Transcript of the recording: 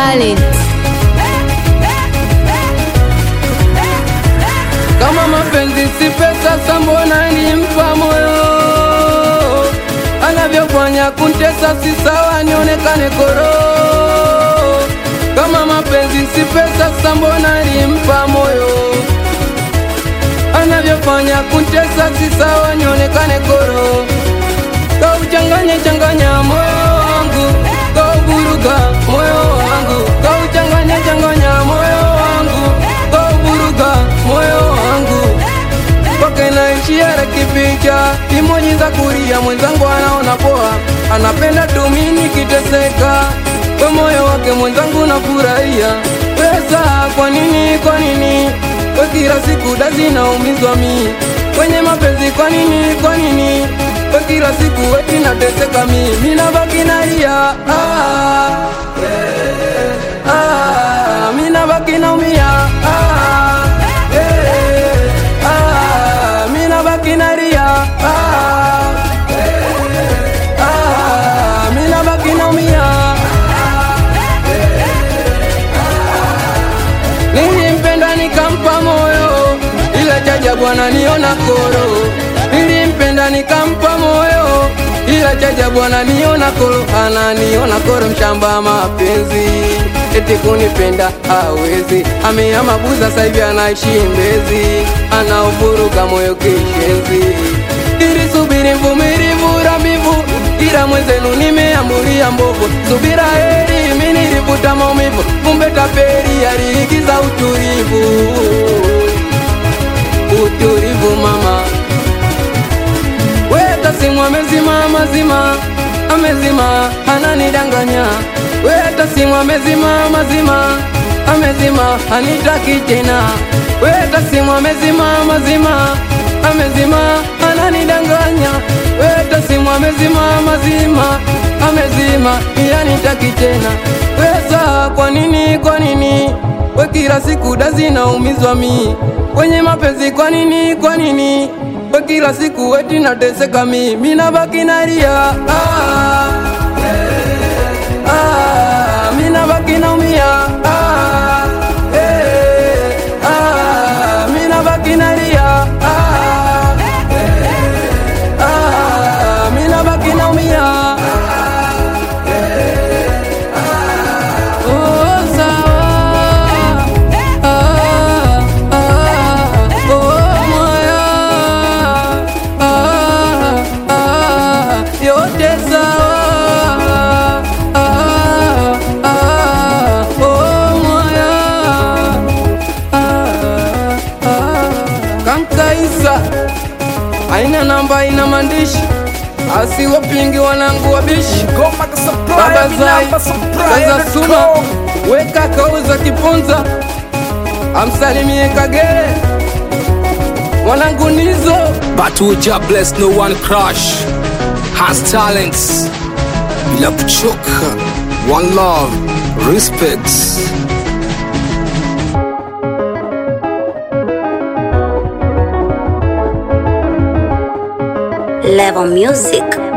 talent. Kama mapenzi si pesa, sa mbona nimpa moyo? Anavyofanya kuntesa si sawa, nionekane koro. Kama mapenzi si pesa, sa mbona nimpa moyo? Anavyofanya kuntesa si sawa, nionekane koro. Kauchanganya changanya moyo wangu, kauburuga moyo wangu, kauchanganya changanya moyo wangu, kauburuga moyo wangu mpaka inaishia kipicha imoji za kulia. Mwenzangu anaona poa, anapenda tu mimi nikiteseka, kwa moyo wake mwenzangu nafurahia. Pesa kwa nini, kwa nini kwa kila siku dazi naumizwa mi kwenye mapenzi? Kwa nini, kwa nini kwa kila siku eti nateseka mi, mi nabaki nalia ah, eh, ah, mi nabaki naumia ah, eh, ah, mi nabaki nalia ah, eh, ah, mi nabaki naumia Nilimpenda nikampa moyo, ila chaja bwana niona koro. Nilimpenda nikampa moyo, ila chaja bwana niona koro. Ananiona koro, mshamba mapenzi, eti kunipenda hawezi. Amehama Buza, sasa hivi anaishi Mbezi, anauvuruga moyo kishenzi. Nilisubiri mvumilivu rambivu, ila mwenzenu nimeambulia mbovu. Subira heri, mimi nilivuta maumivu, kumbe tapeli aliigiza utulivu. Utulivu mama, weta simu amezima mazima, amezima ananidanganya. Weta simu amezima mazima, amezima anitaki tena. Weta simu amezima mazima, amezima ananidanganya. Weta simu amezima mazima, amezima yanitaki tena. Pesa kwa nini, kwa nini we kila siku dazi naumizwa mi kwenye mapenzi? Kwa nini, kwa nini we kila siku eti nateseka mi, mi nabaki nalia ah, eh, ah, mi nabaki naumia ah, eh, ah, mi nabaki nalia ah, eh, ah, mi nabaki naumia Oh, sawa. Ah, ah, oh, moyo. Ah, ah, yote sawa. Ah, ah, oh, moyo. Ah, ah. Kankaisa aina namba, ina maandishi, asiwapingi wanangu wabishi Goma ka supply, Baba mi Zai, namba supply, Kaza let's Suma, go. weka kauza kipunza, amsalimie Kagere, mwanangu Nizo, But we just bless no one crush has talents bila kuchoka one love respect Level Music.